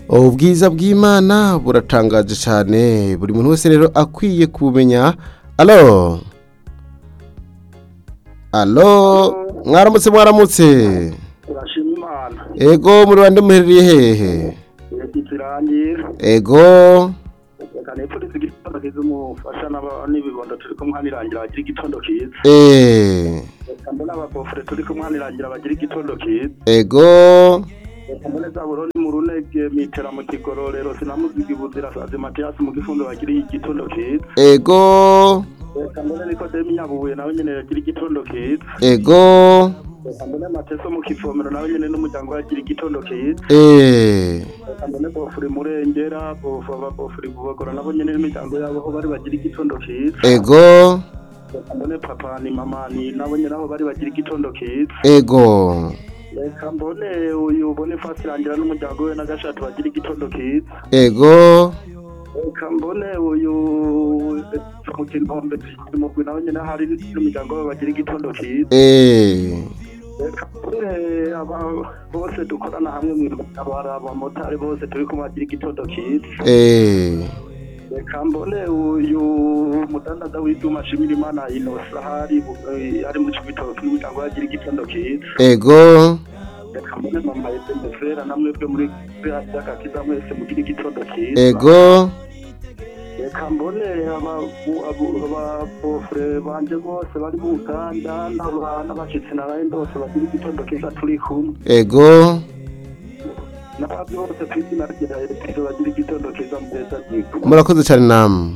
ubwiza bw'imana buratangaje cyane buri muntu wese rero akwiye kubumenya alo alo mwaramutse mwaramutse turashima imana ego muri bande muherereye hehe iyo turangiye ego reka nipfurize igitondo cyiza umufasha n'aba- n'ibibondo turi kumwanirangira bagira igitondo cyiza eee reka mbone ababofure turi kumwanirangira bagira igitondo cyiza ego reka mbone zaburoni mu runege mitera mu kigororero sinamuzigi buzira sazi matiyasi mu gifundo bagira igitondo cyiza ego reka mbone nikodemi nyabubuye nawe nyine yagira igitondo cyiza ego reka mbone mateso mu kivomero nawe nyine n'umuryango we yagira igitondo cyiza eee reka mbone bofure murengera bofu ababofure bubagora nabo nyine n'imiryango yabo aho bari bagira igitondo cyiza ego reka mbone papa ni mama ni nabo nyine aho bari bagira igitondo cyiza ego reka mbone uyu ubone fasirangira n'umuryango we n'agashati bagira igitondo cyiza ego reka mbone uyu mu kintombe mugwi nawe nyine hari n'umuryango we bagira igitondo cyiza eee reka mbone aba bose dukorana hamwe mu itabara abamotari bose turi kumwe bagira igitondo cyiza eee reka mbone uyu mudandaza w'ibyuma ashimira imana inosa hari ari mu cibitoki n'umuryango we agira igitondo cyiza ego reka mbone mama yese mufera namwe twe muri bya by'agakiza mwese mugire igitondo cyiza ego reka mbone ababofure banje bose bari mu uganda n'aba- n'abashitsi n'abandi bose bagira igitondo cyiza turi kumwe ego n'abandi bose ku izina rya yesu bagira igitondo cyiza mu gihe cy'abyigo murakoze cyane namwe